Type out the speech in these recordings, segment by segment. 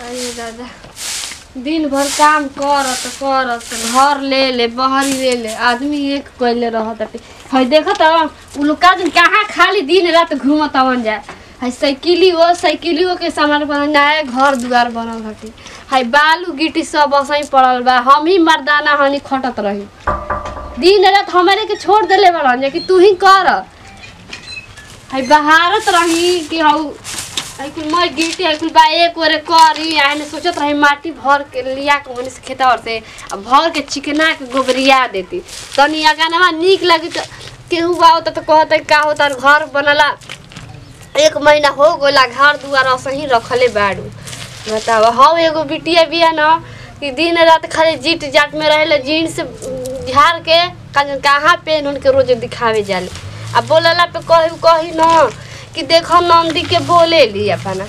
अरे दादा दिन भर काम करत करत घर ले ले बहरी ले ले आदमी एक कैले रहत हटे हई देखत उ लोग का दिन कहाँ खाली दिन रात घूमत अवन जाए हई साइकिलियो साइकिलियो के सामान बनल नया घर दुआर बनल हटे हई बालू गिट्टी सब असही पड़ल बा हम ही मर्दाना हनी खटत रही दिन रात हमारे के छोड़ देले बड़न जे कि तू ही कर हई बहारत रही कि हऊ आई कुल मैं गिरती आई कुल बा एक ओरे करी आने सोचत रही माटी भर के लिया के ओने से खेता और से आ भर के चिकना के गोबरिया देती तनी अगानवा नीक लगी तो केहू बा होता तो कहता का होता घर बनला एक महीना हो गोला घर दुआर असही रखले बाड़ू बताओ हम एगो बिटिया बिया न कि दिन रात खाली जीट जाट में रहेले जीन्स झाड़ के कहीं कहाँ पेन उनके रोज दिखावे जाले आ बोलला पे कही कही न कि देखो नंदी के बोले ली अपना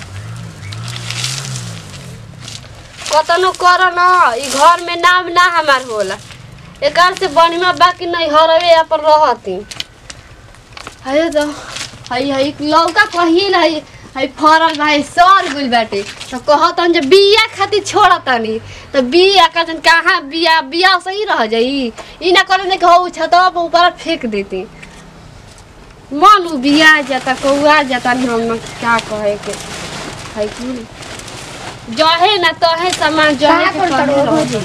कतनो कर न ई घर में नाम ना हमार होला एकार से बनिमा बाकी नहीं हरवे यहाँ पर रहती है तो हई हई लौका पहिल हई हई फरल भाई सर गुल बाटे तो कहतन जे बिया खातिर छोड़तनी तो बिया का जन कहाँ बिया बिया सही रह जाई ई ना करे ने कहू छतवा पर ऊपर फेंक देती मन उ बिया जाता कौआ जाता नहीं हम लोग क्या कहे के हई कुल जहे ना तहे सामान जहे के कहे रह।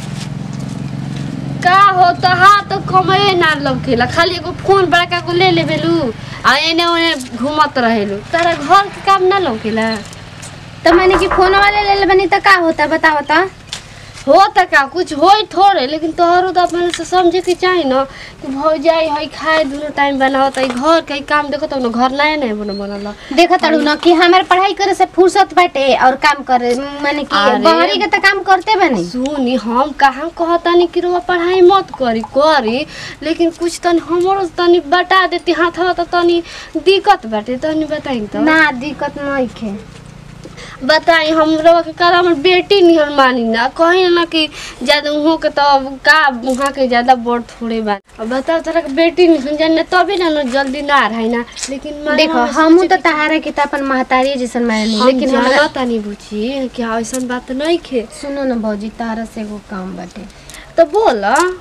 का हो तो हाँ तो कमे ना लौकेला खाली एगो फोन बड़का को ले लेबेलू आ एने ओने घूमत रहेलू तारा घर के काम ना लौकेला तो मैंने कि फोन वाले ले ले बनी तो का होता बताओ तो हो त का कुछ होई थोड़े लेकिन तोहरो तो अपने से समझे के चाही न कि भौजाई हई खाए दुनो टाइम बनावत हई घर के काम देखो तब न घर नया नया बन बनल देखो तड़ू ना कि हमारे पढ़ाई करे से फुर्सत बाटे और काम करे माने कि अरे। बहरी के तो काम करते बनी सुनी हम कहाँ कहतानी कि रुआ पढ़ाई मत करी करी लेकिन कुछ तनी हमरो तनी बता देती हाथवा तो तनी दिक्कत बाटे तनी बताई तो ना दिक्कत नहीं खे बताई हम रवा के कर हमर बेटी निहर मानी ना कहीं ना कि ज्यादा उहो के तो अब का उहाँ के ज्यादा बड़ थोड़े बा अब बताओ तोरा के बेटी निहर जाने तबे ना न जल्दी ना रही ना लेकिन माने देखो हम हमू सोचे तो तहारा के तो अपन महतारी जैसन मानी कि- लेकिन हम हमरा जानत तानी बुझी कि ऐसन बात नहीं खे सुनो ना भौजी तारा से एगो काम बाटे तो बोल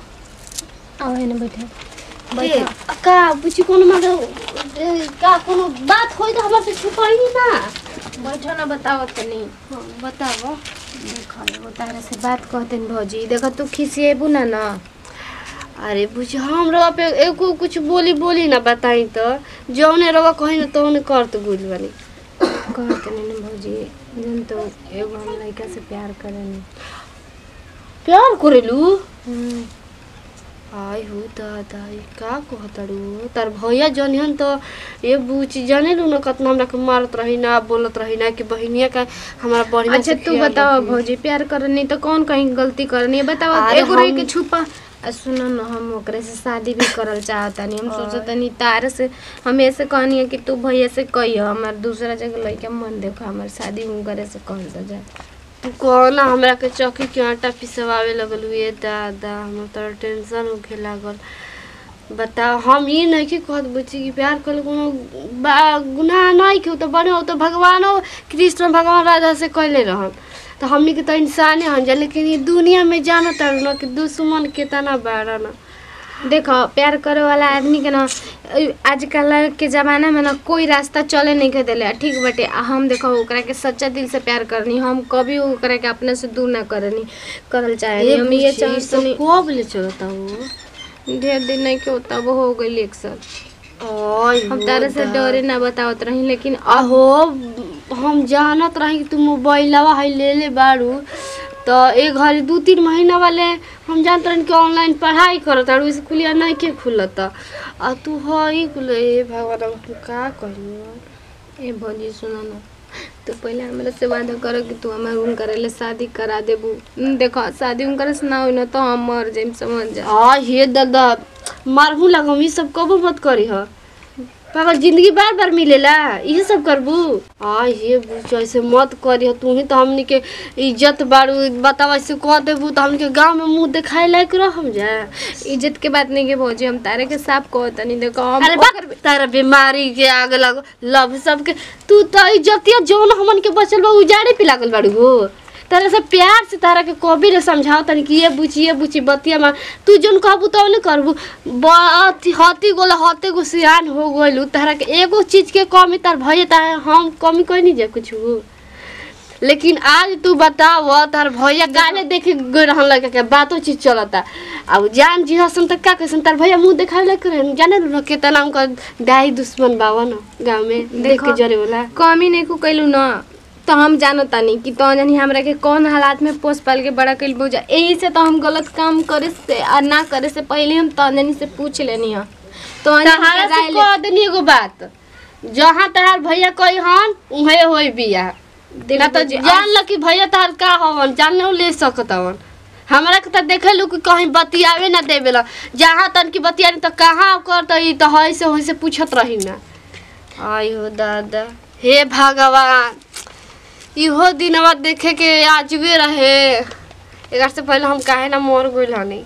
आओ है ना बैठे ए, का बुझी कोनो मतलब ए, का कोनो बात होई तो हमरा से छुपाई ना बैठो ना बताओ तनी हाँ, बताओ देखो एगो तारा से बात कहते न भौजी देखो तू खिसिएबू ना ना अरे बुझ हम रवा पे एको कुछ बोली बोली ना बताई तो जौने रवा कही ना तौने कर तो गुल बनी कहते नहीं ना भौजी जन तो एगो हम लड़का से प्यार करेनी प्यार करेलू हम्म, आय हो दादा ई का कहतड़ू तार भैया जनिहन तो ये बुची जाने लू ना कतना हमरा के मारत रही ना बोलत रही ना कि बहिनिया का हमारा बढ़िया अच्छा से तू ख्याल बताओ रखी। भौजी प्यार करनी तो कौन कहीं गलती करनी है बताओ अरे एगो रही हम- के छुपा आ सुनो न हम ओकरे से शादी भी करल चाहतानी हम सोचतनी तार से हम ऐसे कहनी है कि तू भैया से कही हमार दूसरा जगह लइका मन देखो हमार शादी उनकरे से कर दो जा तू कहना हमरा के चौकी के आटा पिसवावे लगल ये दादा हमरा तो टेंशन होखे लागल बताओ हम ये नहीं कि कहत बुची कि प्यार कर कोनो बा- गुनाह नहीं कि उ तो बने उ तो भगवानो कृष्ण भगवान राधा से कहले रहन तो हमनी के तो इंसाने हन जा लेकिन ये दुनिया में जानो तारू ना कि दुश्मन केतना बाड़ा ना देखो प्यार करे वाला आदमी के ना आजकल के जमाना में ना कोई रास्ता चले नहीं के देले ठीक बटे आ हम देखो ओकरा के सच्चा दिल से प्यार करनी हम कभी ओकरा के अपने से दूर ना करनी करल चाहे हम ये चाहतनी कब ले चलता हो ढेर दिन नहीं के होता वो हो गई एक साथ ओय हम हो तारे से दादा। डरे ना बतावत रही लेकिन अहो हम जानत रही कि तू मोबाइलवा है ले ले बारू तो एक घड़ी दू तीन महीना वाले हम जानत रही कि ऑनलाइन पढ़ाई करत और स्कूलिया नहीं के खुलत आ तू हई कुल ए भगवान अब हम का कही ए भौजी सुनो ना तो पहले हमरा से वादा करो कि तू हमारे उनकर ले शादी करा देबू हम्म, देखो शादी उनकर से ना होई ना तो हम मर जाइम समझ जा आ हे दादा मारहू लगम ई सब कबो मत करी ह पागल जिंदगी बार बार मिलेला इहे सब करबू आ हे बुझ ऐसे मत करी तू ही तो हमनी के इज्जत बारू बतावा ऐसे कह देबू तो हमनी के गांव में मुंह दिखाए लायक रहम जा इज्जत के बात नहीं के भौजी हम तारे के साफ कहो तनी देखो हम अरे बात तारा बीमारी के आगे लगो लव सबके तू तो इज्जतिया जौन हमन के बचल बा उजाड़े पे लागल बाड़ू हो तरह से प्यार से तारा के कभी ने समझाओ तनी कि ये बुची ये बुची बतिया मार तू जोन कहबू तो नहीं करबू बात हती गोला हते गो सियान हो गइलू तारा के एगो चीज के कमी तार भइए तार हम कमी कोई नहीं जे कुछ लेकिन आज तू बताव तार भैया गाने देखे गए रहन लगे के बातो चीज चलता अब जान जी हसन तक का कैसन तार भैया मुंह देखावे लगे करे जाने नु केतना उनका दाई दुश्मन बावा न गांव में देख के देखो। जरे वाला कमी नहीं को कैलू ना तो हम जानत तानी कि तो जानी हमरा के कौन हालात में पोस पाल के बड़ा कैल बोझा यही से तो हम गलत काम करे से और ना करे से पहले हम तो जानी से पूछ लेनी है तो तहारा से कह देनी एगो बात जहाँ तहार भैया कही हन उहे होई बिया ना तो जान ल कि भैया तहार का हवन जान ले सकत हवन हमरा के तो देखे लू कि कहीं बतियावे ना देवे ला जहाँ तन की बतियानी तो कहाँ कर तो ई तो है से होई से पूछत रही ना आई हो दादा हे भगवान इहो दिनवा देखे के आजवे रहे एकर से पहले हम काहे ना मर गइल हनी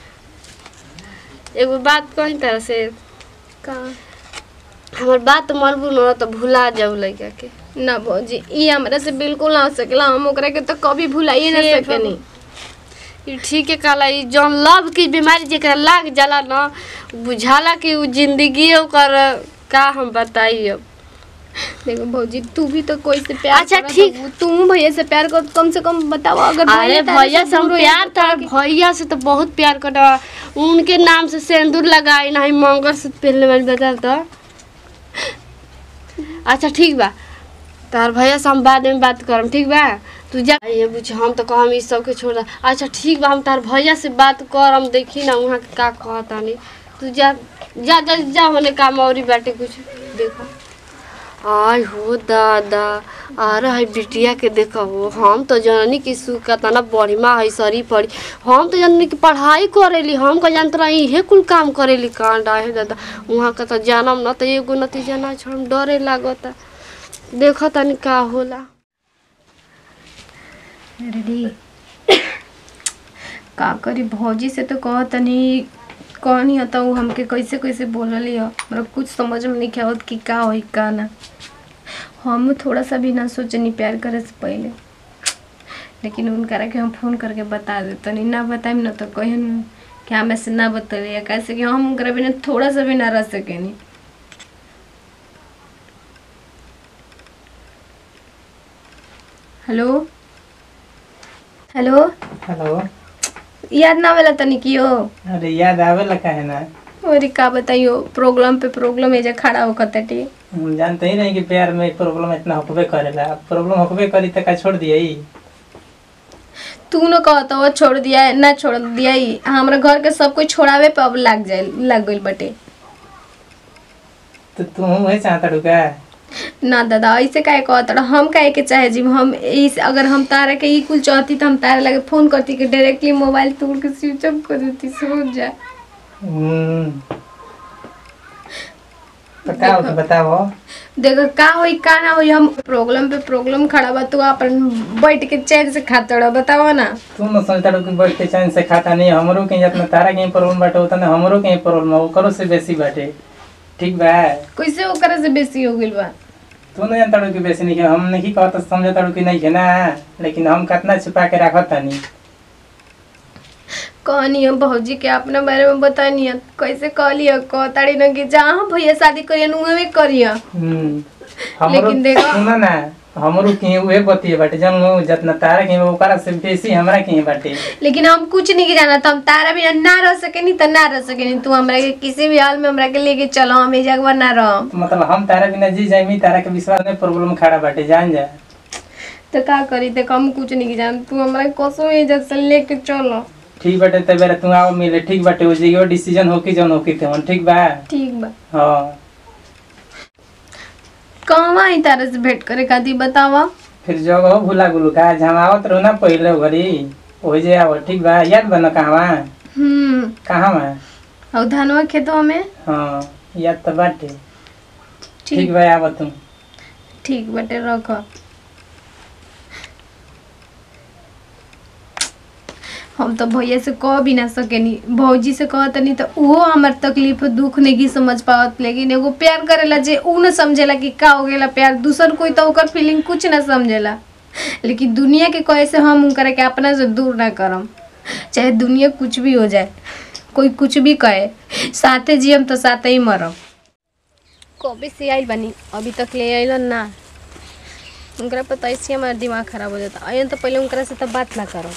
एगो बात कही तरह से का हमर बात मनबू न तो भुला जाऊ लइका के ना भौजी ई हमरा से बिल्कुल ना हो सकेला हम ओकरा के तो कभी भुलाइए ना हे सकेनी ई ठीक है कहला ई जौन लव की बीमारी जेकरा लाग जाला न बुझाला कि उ जिंदगी ओकर का हम बताई अब देखो भौजी तू भी तो कोई से प्यार अच्छा, करत ठीक। हबू। तू भैया से प्यार कर कम से कम बताओ अगर अरे तारे भैया से हम दूर होई प्यार तो था भैया से तो बहुत प्यार करता उनके नाम से सिंदूर लगाई नहीं मंगलसूत्र पहनले वाली बता तो अच्छा ठीक बा तार भैया से हम बाद में बात करम ठीक बा तू जा ये बुझ हम तो कहम ई सब के छोड़ दा। अच्छा ठीक बा हम तार भैया से बात करम देखी ना वहाँ के का कहता नहीं तू जा जा जा जा होने काम औरी बाटे कुछ देखो आय हो दादा आ रहा है बिटिया के देखो हो हम तो जननी की सुख तना बढ़िया है सरी पड़ी हम तो जननी की पढ़ाई करेली हम का जानत रही इहे कुल काम करेली कांड है दादा वहाँ का तो जानम न तो एगो नतीजा ना छोड़ डरे लागता देखो तनी का होला रेडी का करी भौजी से तो कह तनी कहनी है तो उ हमके कैसे कैसे बोलली है हमरा कुछ समझ में नहीं आवत कि का होई का ना हम थोड़ा सा भी ना सोचनी प्यार करे से पहले लेकिन उनकरा के हम फोन करके बता देतनी ना बताइम ना तो कहन कि हमें से ना बतलिए कैसे कि हम उनकरा बिना थोड़ा सा भी ना रह सकेनी हेलो हेलो हेलो याद ना वाला तनी कियो अरे याद आवेला काहे ना अरे का बताइयो प्रॉब्लम पे प्रॉब्लम एजा खड़ा होकर तटे हम जानते ही नहीं कि प्यार में प्रॉब्लम इतना होकबे करेला प्रॉब्लम होकबे करी त का छोड़ दिए तू न कहत वो छोड़ दिया है ना छोड़ दिया ही हमरा घर के सब कोई छोड़ावे पे अब लग जाए लग गइल बटे तो तू वही चाहता रुका ना दादा ऐसे काहे कहत रह? हम काहे के चाहे जी हम इस अगर हम तारा के ई कुल चाहती तो हम तारा लगे फोन करती कि डायरेक्टली मोबाइल तोड़ के स्विच ऑफ कर देती समझ जा हम्म तो का होता बताओ देखो का होई का ना होई हम प्रॉब्लम पे प्रॉब्लम खड़ा बा तू अपन बैठ के चैन से खाता रह बताओ ना तू न सोचता रहो कि बैठ के चैन से खाता नहीं हमरो के जितना तारा के प्रॉब्लम बाटे उतना हमरो के प्रॉब्लम है ओकरो से बेसी बाटे ठीक बा कैसे ओकरा से बेसी हो गइल बा तू नहीं जानता रहो कि बेसी नहीं है हम नहीं कहता समझता रहो कि नहीं है ना लेकिन हम कितना छुपा के रखत तानी कहनी हम भौजी के अपने बारे में बतानी है कैसे कहलिए कहताड़ी न कि जहाँ भैया शादी करिए उहे करिए हम्म हमरो लेकिन देखो- सुना ना हमरो के उहे बतिए बाटे जन जितना तारा के ओकरा से बेसी हमरा के बाटे लेकिन हम कुछ नहीं जाना तो हम तारा बिना ना रह सकेनी तो ना रह सकेनी तू हमरा के किसी भी हाल में हमरा के लेके चलो हम ए जगह ना रह मतलब हम तारा बिना जी जाइमी तारा के विश्वास में प्रॉब्लम खड़ा बाटे जान जा तो का करी देख हम कुछ नहीं जान तू हमरा कसो ए जगह से लेके चलो ठीक बाटे तब बेरा तू आओ मिले ठीक बाटे हो जाइयो डिसीजन होकी जौन होकी तेवन ठीक बा ठीक बा हाँ कहवा आई तारा से भेंट करे खातिर बतावा फिर जगह भूला गुलू का हम आवत रहो ना पहले घरी वही जे आओ ठीक बा याद बा ना कहवा हम्म कहाँ बा और धनवा खेतवा में हाँ याद तो बाटे ठीक ठीक बा आव तू ठीक बटे रख हम तो भैया से कह भी ना सकेनी भौजी से कहतनी तो उहो हमार तकलीफ दुख नहीं समझ पावत लेकिन एगो प्यार करेला जे उ न समझेला कि का हो गेला प्यार दूसर कोई तो ओकर फीलिंग कुछ ना समझेला लेकिन दुनिया के कहे से हम उनकरा के अपना से दूर ना करम चाहे दुनिया कुछ भी हो जाए कोई कुछ भी कहे साथे जियम तो साथे ही मरम कभी से आइल बनी अभी तक ले आइल ना उनकरा पर तो ऐसे हमारा दिमाग खराब हो जाता अयन तो पहले उनकरा से तो बात ना करो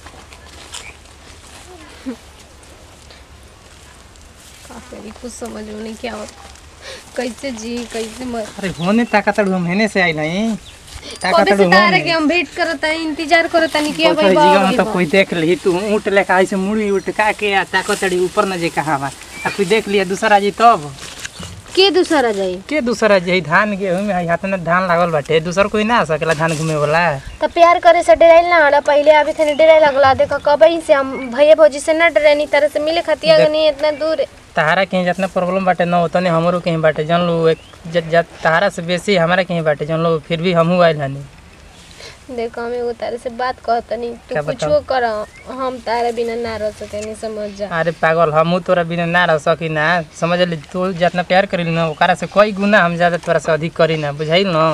का करी कुछ समझ में नहीं क्या होता कैसे जी कैसे मर अरे होने ताकतड़ू हम हेने से आई नहीं कबे ताकतड़ू से तारे होने के हम वेट करता है इंतजार करता नहीं कि कोई भाई जीवन में तो बाबा कोई देख ली तू ऊँट लेके आई से मुड़ी उठ का के आ ताकतड़ी ऊपर न जे कहा बा आ कोई देख लिया दूसरा जी तब के दूसरा जाई के दूसरा जी धान गेहूं में है हाथ में धान लागल बाटे दूसर कोई ना आ सकेला धान घूमे वाला तो प्यार करे से डराइल ना हड़ा पहले अभी थे डराई लगला देखो कब ही से हम भैया भौजी से ना डरे नहीं तरह से मिले खतिया देख- नहीं इतना दूर है। तहारा कहीं जितना प्रॉब्लम बाटे न उतने हमरो कहीं बाटे जन लो एक जत जत तहारा से बेसी हमारा कहीं बाटे जन लो फिर भी हमहू आइल हनी देखो हम एगो तारे से बात कहता नहीं क्या तू बताओ? कुछो कर हम तारे बिना ना रह सके नहीं समझ जा अरे पागल हमहू तोरा बिना ना रह सकी ना समझ ली तू जितना प्यार करी ना ओकरा से कोई गुना हम ज्यादा तोरा से अधिक करी ना बुझाइल न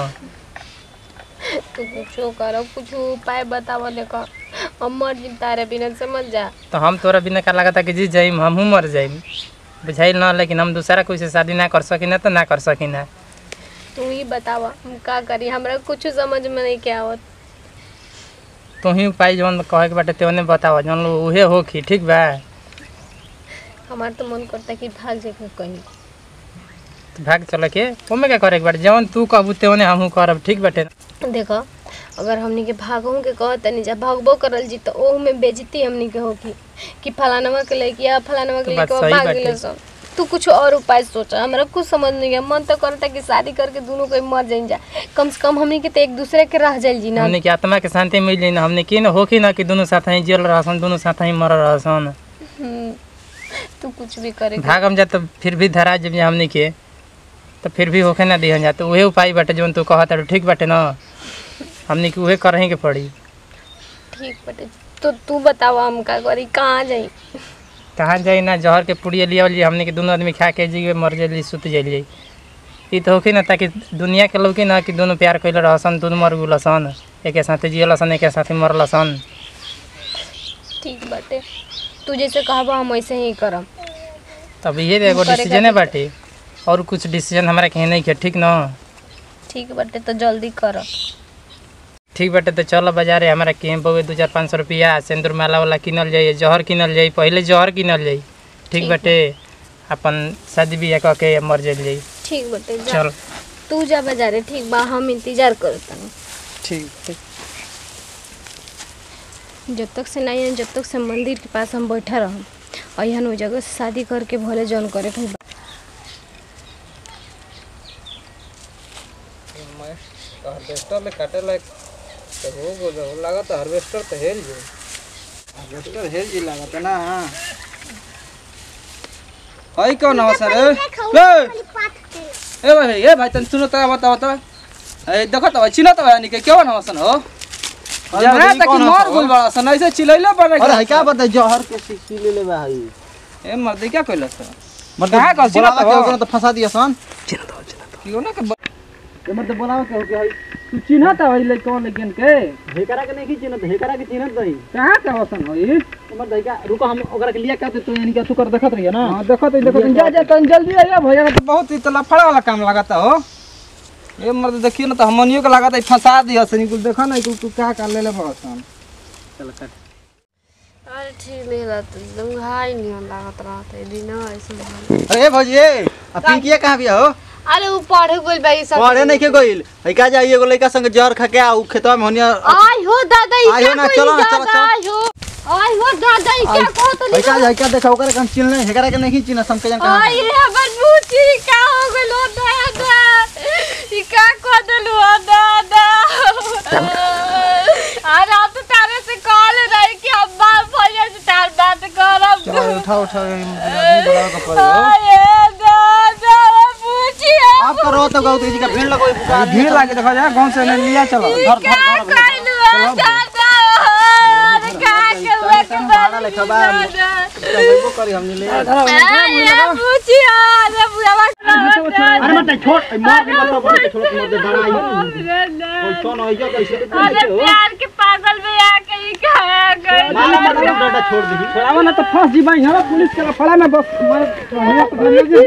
तू कुछो कर कुछ उपाय बताओ देखो हम मर जी तारे बिना समझ जा तो हम तोरा बिना का लगता कि जी जाइम हमहू मर जाइम बुझाइल न लेकिन हम दूसरा कोई से शादी ना कर सकी ना तो ना कर सकी ना तू ही बतावा हम का करी हमरा कुछ समझ में नहीं क्या आवत तू ही उपाय जौन कहे के बाटे तेवने बतावा जौन लो उहे होखी ठीक बा हमार तो मन करता कि भाग जाके कहीं तो भाग चल के ओमे क्या करे के बाटे जौन तू कहबू तेवने हमहू करब ठीक बाटे देखो अगर हमनी के भागहू के कहत नहीं जा भागबो करल जी तो ओहू में बेजती हमनी के होगी कि फलानवा के लेके या फलानवा के तो बात लेके सही भाग बाटे। गेलो सब तू कुछ और उपाय सोचा हमरा कुछ समझ नहीं है मन तो करता कि शादी करके दोनों कोई मर जाइन जा कम से कम हमनी के तो एक दूसरे के रह जाइल जी ना हमने के आत्मा के शांति मिल जाई ना हमने की ना होखी ना कि दोनों साथ ही जेल रहसन दोनों साथ ही मर रहसन हम्म, तू कुछ भी करे भाग हम जा तो फिर भी धरा जब जा हमने के तो फिर भी होखे ना दिहन जा तो उहे उपाय बाटे जौन तू कहत बाटे ठीक बाटे ना हमने के उहे करही के पड़ी ठीक बटे तो तू बतावा हम का करी कहाँ जाई कहाँ जाई ना जहर के पुड़िया लिया लिए हमने के दोनों आदमी खा के जी मर जाइली सुत जाइली ई तो होखी ना ताकि दुनिया के लोग ना कि दोनों प्यार कैले रहसन दोनों मर गुलसन एके साथे जियलसन एके साथे मरलसन ठीक बाटे तू जैसे कहबा हम वैसे ही करम तब ये एगो करे डिसीजन है बाटे और कुछ डिसीजन हमारा कहीं नहीं किया ठीक ना ठीक बाटे तो जल्दी कर ठीक बाटे तो चलो बाजारे हमारा कहीं बहुए दो चार पाँच सौ रुपया सिंदूर माला वाला किनल जाइए जहर किनल जाई पहले जहर किनल जाई ठीक ठीक बाटे अपन शादी बियाह कह के मर जाइल जाई ठीक बाटे जा चल तू जा बाजारे ठीक बा हम इंतजार करतनी ठीक ठीक जब तक से नहीं आए, जब तक से मंदिर के पास हम बैठा रहम और यहाँ वो जगह से शादी करके भले जौन करे के बा। हार्वेस्टर ले काटे लायक तो हो गो जो लागत हार्वेस्टर तो हेल जो हार्वेस्टर हेल जी लागत ना हई कौन हो सर ए ए भाई ए भाई तन सुनो त बताओ त ए देखो त चिनो त भाई के केवन हो सन हो जरा तक मर गइल बड़ा सन ऐसे चिलैले पर अरे है क्या बता जहर के शीशी ले ले बा हई ए मर्द क्या कइलस त मर्द कहाँ का चिन्ह बोलावा तो के हो? ओकरा तो फंसा दिया सन कियो ना के ब- ए मर्द बोलावा के हो के हई तू चिन्ह त भाई ले कौन लेकिन के हेकरा के नहीं चिन्हत हेकरा के चिन्हत नहीं कहां का हो सन होई मर्द है क्या रुको हम ओकरा के लिया क्या तो यानी क्या तू कर देखत रहिए ना हां देखो तो देखो तो जा जा तन जल्दी आइए भैया तो बहुत ही तो लफड़ा वाला काम लागत हो ए मर्द देखियो ना तो हमनियो के लागत है फंसा दिया सनी कुल देखो ना कुल तू का का ले ले बड़ा सन चल कर अरे ठीक नहीं रहता एकदम घाई नहीं लागत रहता है दिन ऐसे भले। अरे ए भौजी ए आ पिंकिया कहां बिया हो अरे वो पढ़े गइल बा ई सब पढ़े नहीं के गइल है क्या जाई एगो लड़का संग जहर खा के आ उ खेतवा में होनिया आई हो दादा ई आई हो क्या ना, कोई चलो ना, चलो, दादा, आई हो आई हो दादा ई क्या कहत है क्या है क्या देखा ओकरा के हम चिन्ह नहीं हेकरा के नहीं चिन्ह हम के जन कहां आई रे हमर बूची का हो गइल हो दादा ई का कह देलु हो दादा अरे अब तो तारे से कॉल रही कि हम बाप भैया से तार बात करब चलो उठा उठा आदमी बोलावा के पड़े हो आये दादा बूची आप करो तो गाँव जी का भीड़ लगो पुकार भीड़ लागे देखो जा गांव से ले लिया चलो धर धर क्या धर कइलु हो दादा अरे का के हुआ के भाड़ा लेखा बा। दादा चलबो करी हमनी ले अरे मत छोड़ मार के बता बोले छोड़ मत दे डराई कोई तो न होइजा कैसे अरे प्यार के पागल में आके ही खाया गए माला माला डंडा छोड़ दी छोड़ावा ना तो फंस जी भाई हमरा पुलिस के फड़ा में बस मार हमरा तो धर ले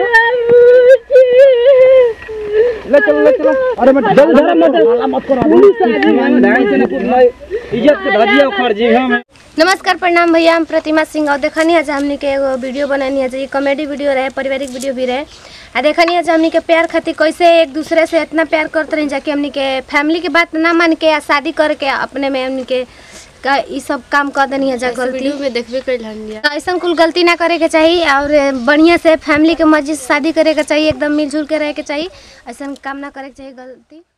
ले चलो ले चलो अरे मत जल्दी धर मत माला मत करो पुलिस आ गई ढाई से कुछ मैं इज्जत के धजिया उखड़ जी हम नमस्कार प्रणाम भैया हम प्रतिमा सिंह और देखनी आज हमनी के एगो वीडियो बननी है ये कॉमेडी वीडियो रहे पारिवारिक वीडियो भी रहे आ देखनी आज हमनी के प्यार खातिर कैसे एक दूसरे से इतना प्यार करते रही जाके हमनी के फैमिली के बात ना मान के आ शादी करके अपने में हमनी के का ई सब काम कर देनी है जा गलती वीडियो में देखबे कर लिया तो ऐसा कुल गलती ना करे के चाहिए और बढ़िया से फैमिली के मर्जी से शादी करे के चाहिए एकदम मिलजुल के रहे के चाहिए ऐसा काम ना करे के चाहिए गलती